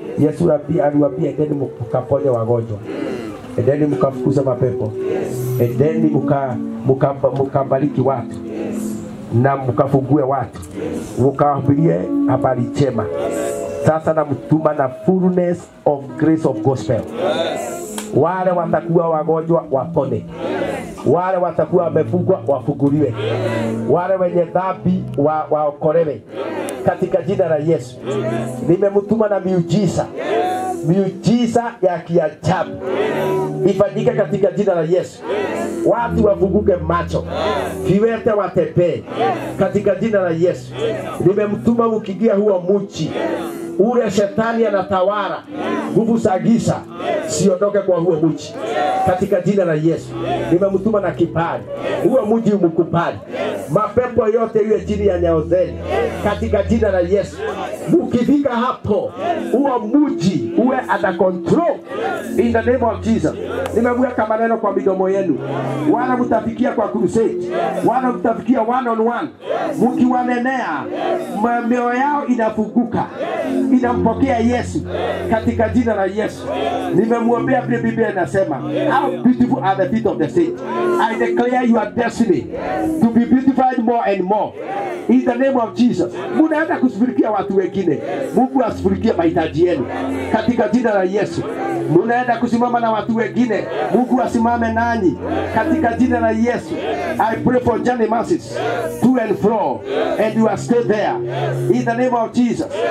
Yesu rabi- aliwaambia endeni mkaponye wagonjwa, endeni mkafukuza mapepo, endeni muka- muka- mukabariki watu na mkafungue watu, mkawahubirie habari njema. Sasa namtuma na fullness of grace of gospel. Wale watakuwa wagonjwa wapone, wale watakuwa wamefungwa wafunguliwe, wale wenye dhambi wa, waokolewe katika jina la Yesu. Nimemtuma na miujiza, miujiza ya kiajabu ifanyike katika jina la Yesu. Watu wafunguke macho, viwete watembee katika jina la Yesu. Nimemtuma ukiingia huo mji ule shetani anatawala, nguvu za giza siondoke kwa huo mji katika jina la Yesu. Nimemtuma na kibali, huo mji umkubali, mapepo yote iwe chini ya nyayo zenu katika jina la Yesu. Mukifika hapo, huo mji uwe under control in the name of Jesus. Nimeweka maneno kwa midomo yenu, wala mtafikia kwa crusade, wala mtafikia one on one, mkiwanenea ma- mioyo yao inafunguka, inampokea Yesu katika jina la Yesu. Nimemwombea vile Biblia inasema, how beautiful are the feet of the saints. I declare your destiny to be beautified more and more in the name of Jesus. Munaenda kushughulikia watu wengine, Mungu ashughulikie mahitaji yenu katika jina la Yesu. Munaenda kusimama na watu wengine, Mungu asimame nanyi katika jina la Yesu. I pray for journey masses to and fro and you are stay there in the name of Jesus.